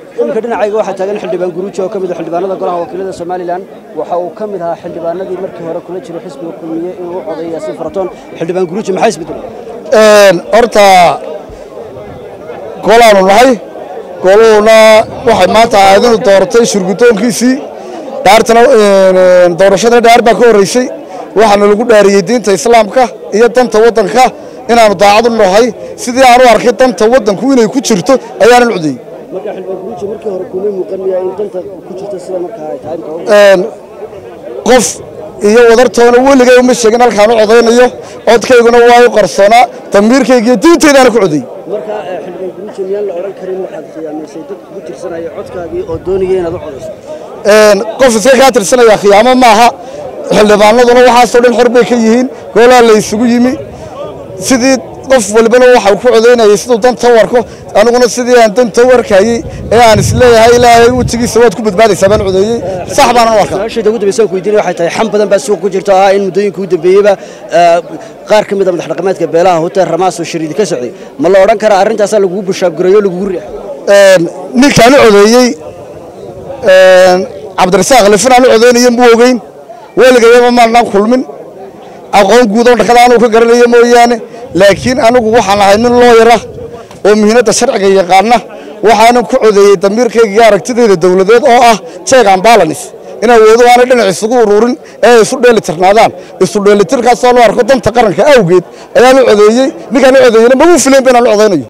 iminka dhinacayga waxaa taagan xildhibaan guruuji oo ka mid ah xildhibaanada golaha wakiilada somalilan waxa uu ka mid ahaa xildhibaanadii markii hore kula jiray xisbiga kulmiye inuu u codeeyo yaasiin faratoon xildhibaan guruuji maxaa isbedelay horta golaanu nahay goluhuna waxay maanta ahayd inuu dooratay shurgudoonkiisii dhaartana doorashadana dhaar baa ka horreysay waxaana lagu dhaariyey diinta islaamka iyo danta waddanka inaannu daacad u nahay sidii aan u arkay danta waddanku inay ku jirto ayaanan codeeyey marka xildhibaan guruuji markii hore kuma muuqan miyaa in danta ku jirta sida markaa ay tahay qof iyo wadartoona weligay uma sheegin halkaan u codaynayo codkayguna waa u qarsoonaa damiirkayga iyo diintaydaana ku codeeyey marka xildhibaan guruuji miyaan la odhan karin waxaad khiyaamaysay dad kugu tirsanaya codkaagii oo doonaya inaad u codayso qof iska kaa tirsanaya khiyaamo maaha xildhibaanaduna waxaasoo dhan xor bay ka yihiin goolaha la isugu yimi sidii qof walbana waxau ku codaynayay siduu danta u arko aniguna sidii aan danta u arkayey ee aan isleeyahay ilaahay wejigiisa waad ku badbaadaysaa baan codeeyey sax baanan u arkaa su-aashayda ugu dambaysa aan ku weydiinaya waxay tahay xam badan baa suuq ku jirta oo ah in muddooyinka ugu dambeeyeyba qaar ka mid a madax dhaqameedka beelaha hotel ramaas oo shariidi ka socday ma la odhan karaa arrintaasaa lagugu bushaabgareeyo o lagugu riixay ninkaan u codeeyey cabdirasaaq lifinaan u codeynaya muu ogeyn weligayaba maanaan kulmin aqoon guudoo dhakada anuu ka garanaya mooyaane laakiin anigu waxaan ahay nin looyara oo muhiimadda sharciga yaqaana waxaanan ku codeeyey damiirkayga iyo aragtidayda dowladeed oo ah check and balance in awoodo aanay dhinac isugu ururin ee ay isu dheelitirnaadaan isu dheelitirkaasoo loo arko danta qaranka awgeed ayaan u codeeyey ninkaan u codeeyeyna magu filayn ba inaan u codaynayo